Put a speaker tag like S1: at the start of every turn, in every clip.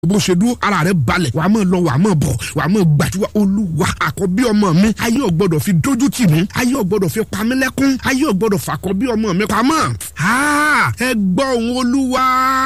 S1: bó ṣe dúró ara rẹ balẹ̀ wàá mọ̀ lọ wàá mọ̀ bọ̀ wàá mọ̀ gbàdúrà olúwa àkọ́bí ọmọ mi ayé ò gbọ́dọ̀ fi dójú tì mí ayé ò gbọ́dọ̀ fi pa mí lẹ́kún ayé ò gbọ́dọ̀ fàkọ́bí ọmọ mi pamọ́ ẹ gbọ́ ohùn olúwa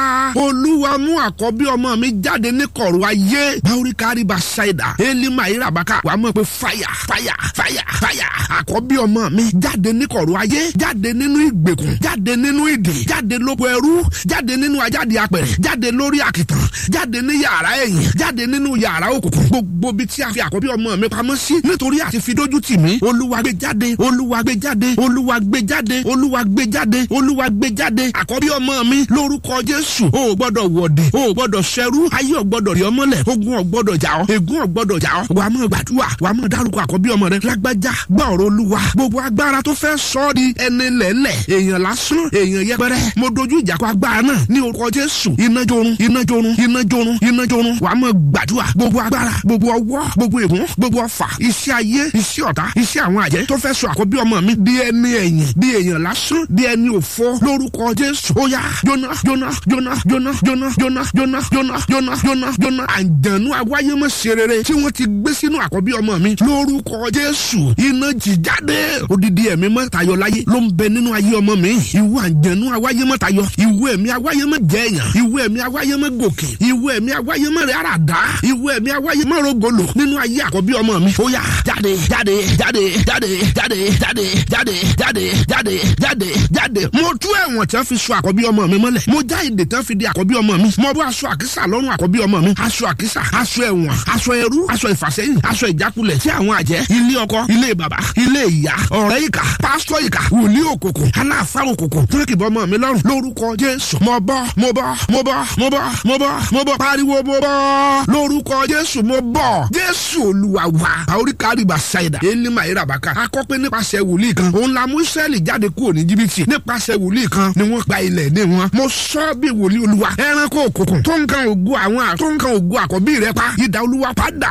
S1: olúwa mú àkọ́bí ọmọ mi jáde ní kọ̀rọ̀ ayé báwórí kárí bá ṣáìdà élímà ìràbákà wàá mọ̀ pé fàyà fàyà fàyà fàyà àkọ́bí ọmọ mi jáde ní kọ̀rọ̀ ayé jáde nínú ìgbèkùn jáde nínú ìdè jáde lóko ẹrú jáde nínú ajáde apẹ̀rẹ̀ jáde lórí àkìtàn jáde ní yàrá ẹ̀yìn jáde nínú yàrá òkùnkùn gbogbo bí tí a fi àkọ́bí ọmọ mi pamọ́ sí nítorí àti fi dójú tì mí olúwa gbé jáde olúwa gbé jáde olúwa gbé jáde olúwa gbé jáde olúwa gbé jáde àkọ́bí ọmọ mi lórúkọ jésù o ò gbọ́dọ̀ wọ̀dẹ̀ o ò gbọ́dọ̀ ṣẹrú ayé ò gbọ́dọ̀ rí ọmọlẹ̀ ogun ò gbọ́dọ̀ jà ọ́ ègún ò gbọ́dọ̀ jà ọ́ wàá mọ̀ gbàdúrà wàá mọ̀ dárúkọ àkọ́bí ọmọ rẹ lágbájá gbọ́ ọ̀rọ̀ olúwa gbogbo agbára tó fẹ́ sọ ọ́ di ẹni lẹ́lẹ̀ èèyàn lásán èèyàn yẹpẹrẹ mo dojú ìjà kọ agbára náà ní orúkọ jésù iná jorun iná jorun iná jorun iná jorun wàá mọ̀ gbàdúrà gbogbo agbára gbogbo ọwọ́ gbogbo ègún gbogbo ọfà iṣẹ́ ayé iṣẹ́ ọ̀tá iṣẹ́ àwọn àjẹ́ tó fẹ́ sọ àkọ́bí ọmọ mi di ẹni ẹ̀yìn di èèyàn lásán di ẹni òfo lórúkọ jésù ó yá jóná jóná jóná jóná jóná jóná jóná jóná jóná jóná jóná àǹjẹ̀nú awáyé mọ̀ ṣe rere tí wọ́n ti gbé sínú àkọ́bí ọmọ mi lórúkọ jésù iná jì jáde odidi ẹ̀mí mọ́ tayọ láyé ló ń bẹ nínú ayé ọmọ mi ìwọ àǹjẹ̀nú awáyé mọ́ tayọ ìwọ ẹ̀mí awáyé mọ́ jẹ̀yàn ìwọ ẹ̀mí awáyé mọ́ gòkè ìwọ ẹ̀mí awáyé mọ́ rẹ̀ àràdá ìwọ ẹ̀mí awáyé mọ́ rogolo nínú ayé àkọ́bí ọmọ mi ó yá jáde jáde jáde jáde jáde jáde jáde jáde jáde jáde jáde mo tú ẹ̀wọ̀n tí wọ́n fi so àkọ́bí ọmọ mi mọ́lẹ̀ mo já ìdè tí wọ́n fi di àkọ́bí ọmọ mi mo bọ́ aṣọ àkísà lọ́rùn àkọ́bí ọmọ mi aṣọ àkísà aṣọ ẹ̀wọ̀n aṣọ ẹrú aṣọ ìfàsẹ́yìn aṣọ ìjákulẹ̀ tí àwọn àjẹ́ ilé ọkọ ilé bàbá ilé ìyá ọ̀rẹ́ ìkà pásítọ̀ ìkà wòlíì òkùnkùn aláàfáà òkùnkùn tí wọ́n kì bọ́ ọmọ mi lọ́rùn lórúkọ jésù mo bọ́ mo bọ́ mo bọ́ mo bọ́ mo bọ́ mo bọ́ pariwo mo bọ́ lórúkọ jésù mo bọ́ jésù olúwa wa àoríkàrí bàṣáìdà elima irabaka akọ́pẹ́ nípasẹ̀ wòlíì kan òun la mú israẹli jáde kúrò ní jìbìtì nípasẹ̀ wòlíì kan ni wọ́n gba ilẹ̀ ní wọn mo sọ bí wòlíì olúwa ẹranko òkùnkùn tó ń kan ògo àwọn tó ń kan ògo àkọ́bí rẹ pa ìdá olúwa padà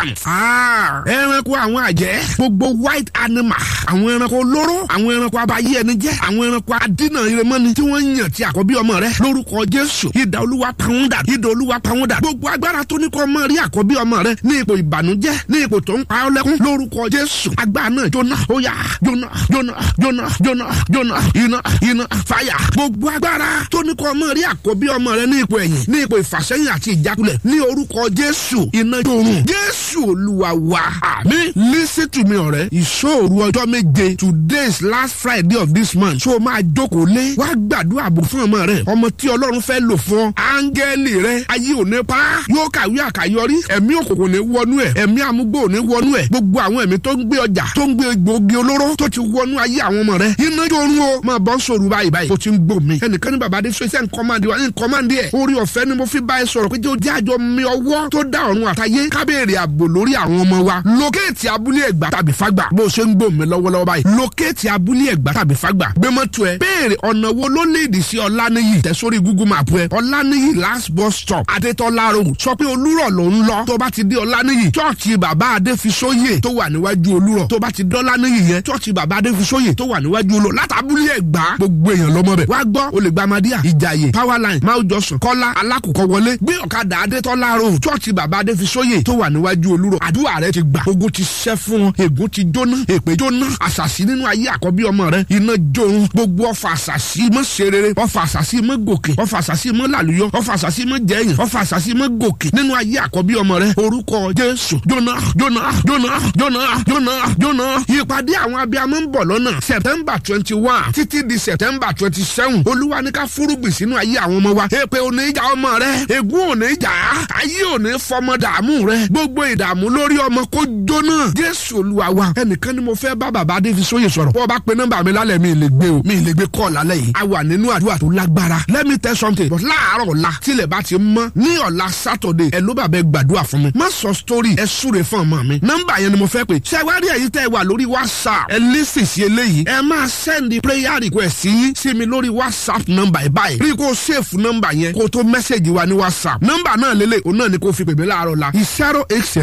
S1: ẹranko àwọn àjẹ́ gbogbo white animal àwọn ẹranko olóró àwọn ẹranko abayé ẹni jẹ́ àwọn ẹranko adínà iremọ́ni tí wọ́n yàn ti àkọ́bí ọmọ rẹ lórúkọ jésù ìdá olúwa pàwọn dà ìdá olúwa pàwọn dà gbogbo agbára tó ní kọ́ ọmọ rí àkọ́bí ọmọ rẹ ní ipò ìbànújẹ́ ní ipò tó ń pa ọ́ lẹ́kún lórúkọ jésù agbára náà jóná ó yá jóná jóná jóná jóná jóná iná iná fàyà gbogbo agbára tó ní kọ́ ọmọ rí àkọ́bí ọmọ rẹ ní ipò ẹ̀yìn ní ipò ìfàsẹ́yìn àti ìjákulẹ̀ ní orúkọ jésù iná jórun jésù olúwa wa àmín listen to me ọ̀rẹ́ ìṣòro ọjọ́ méje today is last friday of this month so máa jókòó lé wá gbàdúrà bò fún ọmọ rẹ ọmọ tí ọlọ́run fẹ́ lò fún ọ áńgẹ́lì rẹ ayé ò ní pa yóò kàwé àkàyọrí ẹ̀mí òkùnkùn ní wọnú ẹ̀ ẹ̀mí amúgbò ní wọnú ẹ̀ gbogbo àwọn ẹ̀mí tó ń gbé ọjà tó ń gbé gbòógì olóró tó ti wọnú ayé àwọn ọmọ rẹ iná jórun o máa bọ́ sòrò báyìí báyìí o ti ń gbò mí ẹnìkan ní bàbá adé sọ iṣẹ́ nkọ́mándé wa ní nkọ́mándé ẹ̀ orí ọ̀fẹ́ ni mo fi bá ẹ sọ̀rọ̀ pé jẹ́ àjọ mi ọwọ́ tó dá ọ̀run àtayé kábèrè ààbò lórí àwọn ọmọ wa lókèétì abúlé ẹ̀gbá tàbí fagbà bó o ṣe ń gbò mí lọ́wọ́lọ́wọ́ báyìí lókèétì abúlé ẹ̀gbá tàbí fagbà gbé mọ́tò ẹ béèrè ọ̀nà wo ló léèdì sí ọ̀lànìyí tẹ̀ sórí google map ẹ ọ̀lànìyí last bus stop adétọ́lá road sọ pé olúrọ̀ ló ń lọ tó bá ti dé ọ̀lànìyí chọ́ọ̀chì bàbá adéfisóyè tó wà níwájú olúrọ̀ tó bá ti dé ọ̀lànìyí yẹn chọ́ọ̀chì bàbá adéfisóyè tó wà níwájú olúrọ̀ látàbúlé ẹ̀gbá gbogbo èèyàn lọ́mọ bẹ̀ wá gbọ́ olè gbàmádìyà ìjàyè powerline máa jọsùn kọ́lá alákùkọ wọlé gbé ọ̀kadà adétọ́lá road chọ́ọ̀chì bàbá adéfisóyè tó wà níwájú olúrọ̀ àdúrà rẹ ti gbà ogun ti ṣẹ́ fún wọn ègún ti jóná èpè jóná àṣàṣì nínú ayé àkọ́bí ọmọ rẹ iná jórun gbogbo ọfà àṣàṣì mọ́ ṣerere ọfà àṣàṣì mọ́ gòkè ọfà àṣàṣì mọ́ làlùyọ ọfà àṣàṣì mọ́ jẹyìn ọfà àṣàṣì mọ́ gòkè nínú ayé àkọ́bí ọmọ rẹ orúkọ jésù jóná jóná jóná jóná jóná jóná ìpàdé àwọn abiyamọ ń bọ̀ lọ́nà september twenty one títí di september twenty seven olúwa ní ká fúrúgbìn sínú ayé àwọn ọmọ wa èpè ò ní ìjà ọmọ rẹ ègún ò ní ìjà ayé ò ní fọmọ dààmú rẹ gbogbo ìdààmú lórí ọmọ kó jóná jésù olúwa wa ẹnìkan ni mo fẹ́ bá bàbá adéfisóyè sọ̀rọ̀ bọ́ ọ bá pe nọ́mbà mi lálẹ́ mi lè gbé o mi lè gbé kọ́ lálẹ́ yìí a wà nínú àdúrà tó lágbára let me tell something but láàárọ̀ ọ̀la tílẹ̀ bá ti mọ́ ní ọ̀la saturday ẹ̀ ló bàbá ẹ gbàdúrà fún mi má sọ story ẹ súre fún ọmọ mi nọ́mbà yẹn ni mo fẹ́ pè ṣé wá rí èyí tẹ́ ẹ wà lórí whatsapp ẹ lísì sí eléyìí ẹ máa send prayer request sí sí mi lórí whatsapp nọ́mbà ẹ báyìí rí kó save nọ́mbà yẹn kó tó mẹ́sẹ̀gì wa ní whatsapp nọ́mbà náà lélẹ̀ òun náà ni kó fi pè mí láàárọ̀ la zero eight zero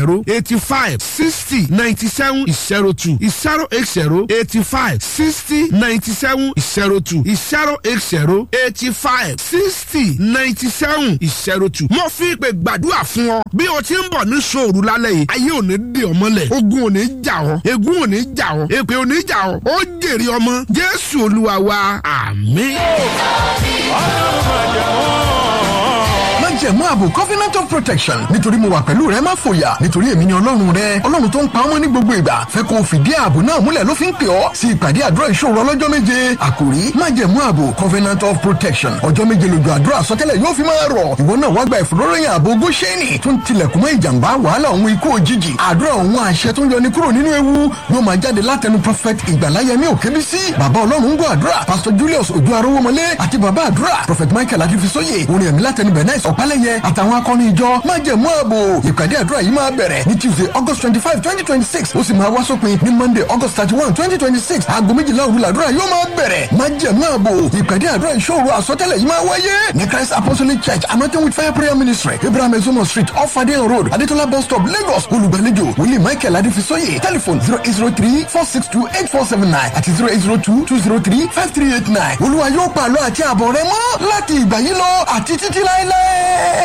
S1: zero eighty five sixty ninety seven zero two zero eight zero eighty five sixty ninety seven zero two zero eight zero eighty five sixty ninety seven zero two. mo fi ìpè gbàdúrà fún ọ bí o ti ń bọ̀ ní sòrò lálẹ́ yìí ayé ò ní dè ọ́ mọ́lẹ̀ ogun ò ní jà ọ́ egun ò ní jà ọ́ èpè ò ní jà ọ́ ó jèrè ọmọ jésù olúwa wa àmín.
S2: májẹ̀mú ààbò covenant of protection nítorí mo wà pẹ̀lú rẹ má fòyà nítorí èmi ni ọlọ́run rẹ ọlọ́run tó ń pa ọmọ ní gbogbo ìgbà fẹ́ kó o fìdí ààbò náà múlẹ̀ ló fi ń pè ọ́ sí ìpàdé àdúrà ìṣòro ọlọ́jọ́ méje àkòrí májẹ̀mú ààbò covenant of protection ọjọ́ méje lójú àdúrà àsọtẹ́lẹ̀ yóò fi máa rọ̀ ìwọ náà wá gba ìfòróròyìn ààbò góṣẹ́nì tó ń tilẹ̀kùn mọ́ ìjàmbá wàhálà òun ikú òjijì àdúrà òun àṣẹ tó ń yọni kúrò nínú ewu yóò máa jáde látẹnu prophet ìgbàláyẹmí òkèbísí bàbá ọlọ́run ń gbọ́ àdúrà pastor julius ojú arówómọlé àti bàbá àdúrà prophet michael akífisóye orin ẹ̀mí látẹnu bernice ọ̀pálẹ̀yẹ àtàwọn akọni ìjọ májẹ̀mú ààbò ìpàdé àdúrà yìí máa bẹ̀rẹ̀ ní tuesday august twenty five twenty twenty six ó sì máa wá sópin ní monday august thirty one twenty twenty six aago méjìlá òru làdúrà yóò máa bẹ̀rẹ̀ májẹ̀mú ààbò ìpàdé àdúrà ìṣòro àsọtẹ́lẹ̀ yìí máa wáyé ní christ apostolic church anointing with fire prayer ministry abraham ezomo street off adeyan road adetola bus stop lagos olùgbàlejò wòlíì michael adéfisóye telephone zero eight zero three four six two eight four seven nine àti zero eight zero two two zero three five three eight nine olúwa yóò pàlọ́ àti àbọ̀ rẹ mọ́ láti ìgbà yìí lọ àti títí láéláé.